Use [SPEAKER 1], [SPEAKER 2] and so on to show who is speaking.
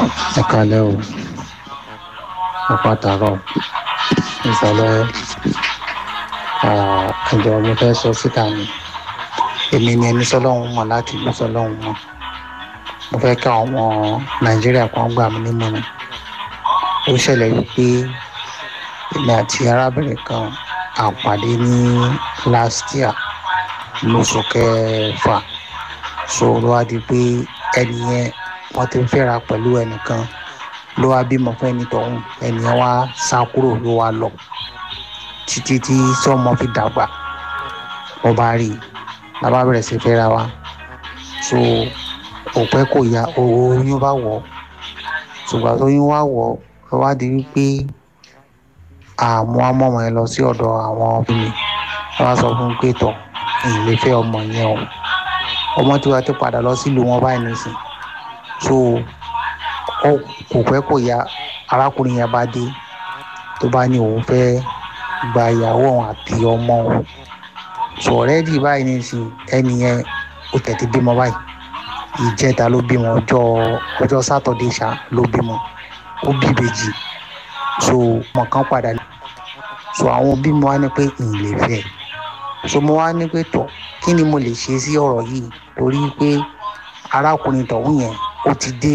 [SPEAKER 1] ẹ kalẹ́ o ẹ pàtàkọ́ ìsọ̀lẹ̀ ẹ̀jọ̀ mo fẹ́ sọ síta ni èmi ni ẹni sọlọ́hún mọ̀ láti ìlú sọlọ́hún mọ̀ mo fẹ́ ká àwọn nàìjíríà kan gbà mí nímọ̀ràn ó ṣẹlẹ̀ wípé èmi àti arábìnrin kan àpàdé ní last year lóṣù kẹfà so ló wá di pé ẹni yẹn wọ́n ti ń fẹ́ra pẹ̀lú ẹnìkan ló wá bímọ fún ẹni tọ̀hún ẹni yẹn wá sá kúrò ló wá lọ títí tí sọmọ fi dàgbà mo bá rí i la bá bẹ̀rẹ̀ sí fẹ́ra wa so kò pẹ́ kò ya oyún bá wọ̀ ṣùgbọ́n tóyún wá wọ̀ ló wá di wípé àmọ́ amọ́mọ́ yẹn lọ sí ọ̀dọ̀ àwọn òbí mi wọ́n wá sọ fún un pé tọ̀ ìlé fẹ́ ọmọ yẹn o ọmọ tí wàá ti padà lọ sílùú wọn báyìí nìsín so kò pẹ́ kò ya arákùnrin yẹn bá dé tó bá ní òun fẹ́ gba ìyàwó òun àti ọmọ òun so ọ̀rẹ́dì báyìí nìsín ẹni yẹn ó tẹ̀tí bímọ báyìí ìjẹta ló bímọ ọjọ́ ọjọ́ sátọ̀dé ṣá ló bímọ ó bí ìbejì so ọmọ kan padà so àwọn òbí mi wá ní pé ìlè fẹ́ so mo wá ní pé tọ̀ kí ni mo lè ṣe sí ọ̀rọ̀ yìí torí pé arákùnrin tọ̀hún yẹn ó ti dé